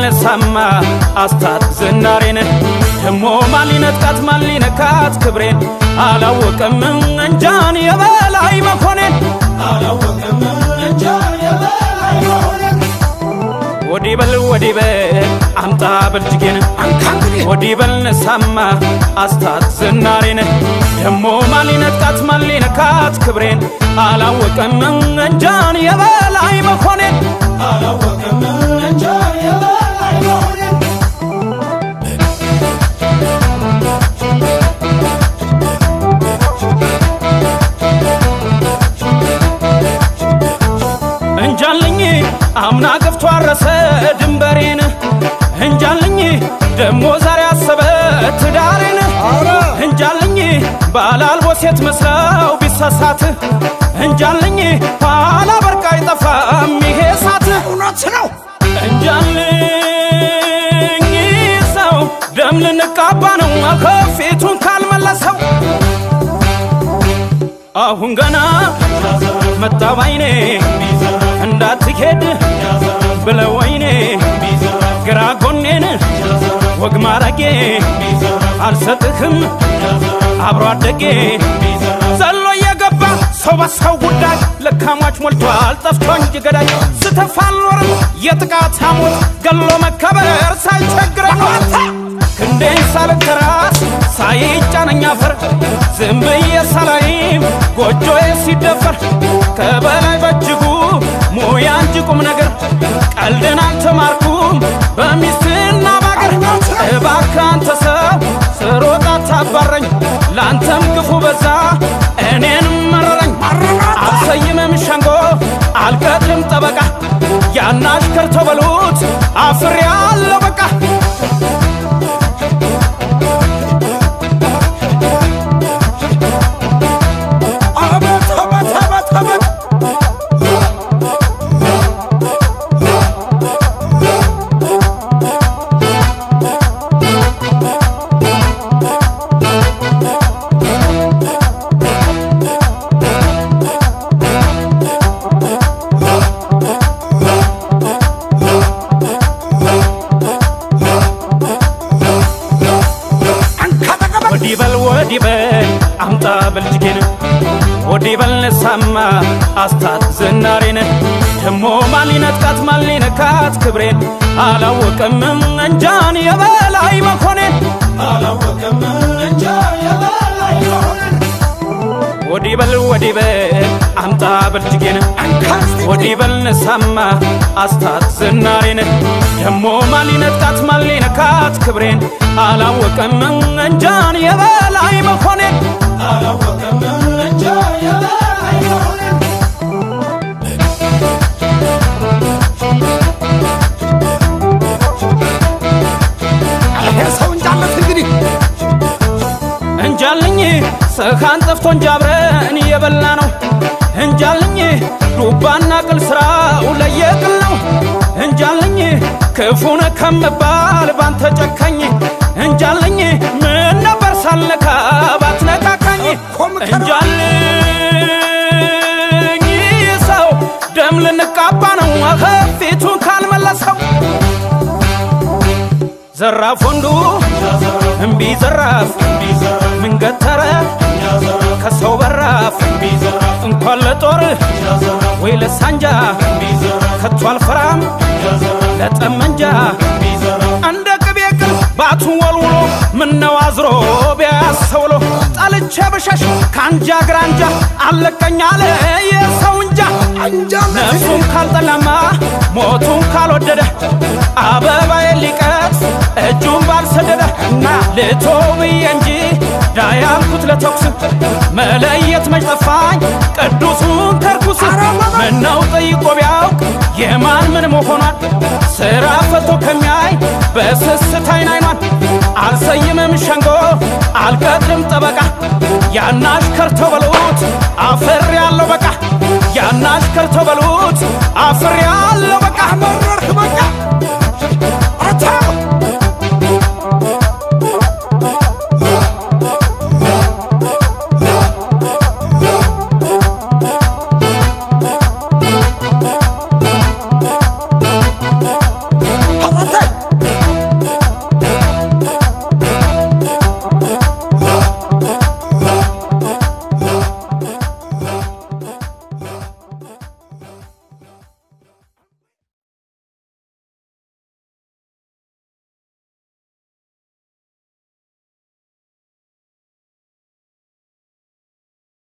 ነሳማ አስታት ዝናሬን ደሞ ማን ሊነጥቃት ማን ሊነካት ክብሬን አላወቀም እንጃን የበላይ መኮኔን አላወቀም እንጃን የበላይ መኮኔን ወዲ በል ወዲ በል አምጣ በልጅጌን ወዲ በል ነሳማ አስታት ዝናሬን ደሞ ማን ሊነጥቃት ማን ሊነካት ክብሬን አላወቀም እንጃን የበላይ መኮኔን አላወቀም እንጃን የበላይ መኮኔን እንጃልኝ አምና ገፍቶ አረሰ ድንበሬን እንጃልኝ ደሞ ዛሬ አሰበ ትዳሬን እንጃልኝ ባላልቦ ሴት መስለው ቢሳሳት እንጃልኝ ኋላ በርቃ አይጠፋም ይሄ ሳት እውነት ነው። እንጃልኝ ሰው ደም ልንቃባ ነው ከፊቱን ካልመለሰው አሁን ገና መጣ ባይኔ እንዳትሄድ ብለው ወይኔ ግራ ጎኔን ወግ ማረጌ አልሰጥህም አብሮ አደጌ ዘሎ እየገባ ሰው በሰው ጉዳይ ለካሟች ሞልቷል ጠፍቶ እንጂ ገዳይ ስተፋ አልኖርም የጥቃት ሐሞት ገሎ መከበር ሳይቸግረኝ ክንዴን ሳልንተራስ ሳይጫነኝ አፈር ዝም ብዬ ሳላይም ጎጆዬ ሲደፈር ከበላይ በእጅጉ ሙያ እንጂ ቁም ነገር ቀልድን አልተማርኩም በሚስትና ባገር እባክህ አንተ ሰው ስሮጥ አታባረኝ ለአንተም ክፉ በዛ እኔንም መረረኝ አልሰይምም ሸንጎ አልቀጥልም ጠበቃ ያናሽከር ተበሉት አፍሬ አለው በቃ አቤት አቤት አቤት አቤት ወዲ በል ወዲ በል አምጣ በልጅጌን ወዲ በል ነሳማ አስታት ዝናሬን ደሞ ማን ሊነጥቃት ማን ሊነካት ክብሬን አላወቀም እንጃን የበላይ መኮኔን አላወቀም እንጃን የበላይ መኮኔን ወዲ በል ወዲ በል አምጣ በልጅጌን ወዲ በል ነሳማ አስታት ዝናሬን ደሞ ማን ሊነጥቃት ማን ሊነካት ክብሬን አላወቀም እንጃን የበላይ መኮኔን አላወቀም እንጃን የበላይ መኮኔን ይሄ ሰው እንጃለት እንግዲህ እንጃልኝ ሰኻን ጠፍቶ እንጂ አብረን እየበላ ነው እንጃልኝ ዱባና ቅል ስራው ለየቅል ነው እንጃልኝ ክፉነ ከምባል ባንተ ጨካኝ እንጃልኝ ምን ነበር ሳልነካ ባትነካካኝ እንጃልኝ ሰው ደም ልንቃባ ነው ፊቱን ካልመለሰው ዘራፍ ወንዱ እምቢ ዘራፍ ምን ገተረ ከሰው በራፍ እንኳን ለጦር ወይ ለሳንጃ ከቶ አልፈራም ለጠመንጃ እንደ ቅቤ ቅል ባቱን ወልውሎ ምነው አዝሮ ቢያሰውሎ ጠልቼ ብሸሽ ከአንጃ ግራንጃ አለቀኝ አለ የሰው እንጃ ነፍሱን ካልጠላማ ሞቱን ካልወደደ አበባዬ ሊቀት እጁን ባልሰደደ እና ልቶ ብዬ እንጂ ዳያልኩት ለተኩስ መለየት መች ጠፋኝ ቅዱሱን ከርኩስ ምነው ጠይቆ ቢያውቅ የማን ምን መሆኗን ስራ ፈቶ ከሚያይ በስስት አይን አይኗን አልሰይምም ሸንጎ አልቀጥልም ጠበቃ ያናሽ ከርተው በሉት አፍር ያለው በቃ ያናሽ ከርተው በሉት አፍር ያለው በቃ መረርክ በቃ